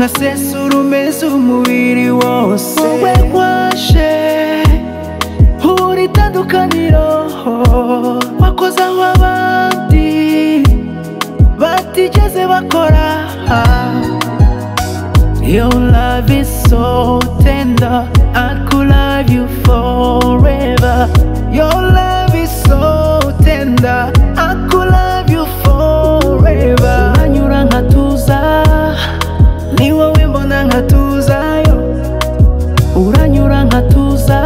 usesurumeza umubiri wose wowe waje uri itandukaniro wakoze aho abandi batigeze bakora Your love is so tender, I could love you forever. Your love is so tender, I could love you forever. Uranyura nkatuza, ni wowe mbona nkatuzayo. Uranyura nkatuza,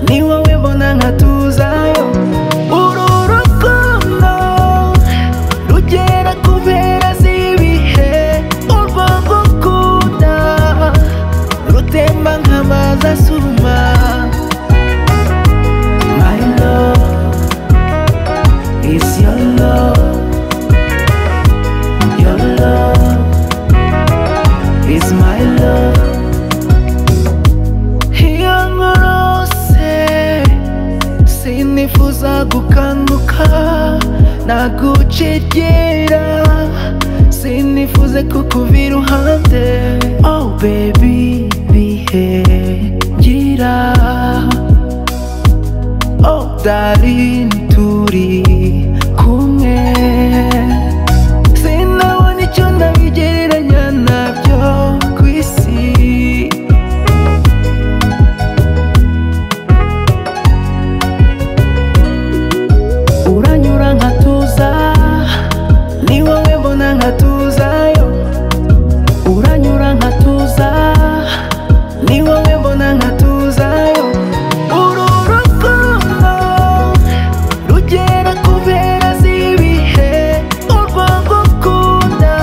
ni wowe mbona nkatuzayo. Uru rukundo rugera ku mpera z'ibihe, urwo gukunda rutemba nk'amazi asuruma. My love is your love. Your love is my love. Iyo nkorose sinifuza gukanguka nagucegera sinifuze kukuva iruhande oh baby bihe gira oh darling turi kumwe sinabona icyo nabigereranya nabyo ku isi uranyura nkatuza ni wowe mbona nkatuzayo uranyura nkatuza ni wowe mbona nkatuzayo uru rukundo rugera ku mpera z'ibihe urwo gukunda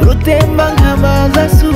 rutemba nk'amazi asu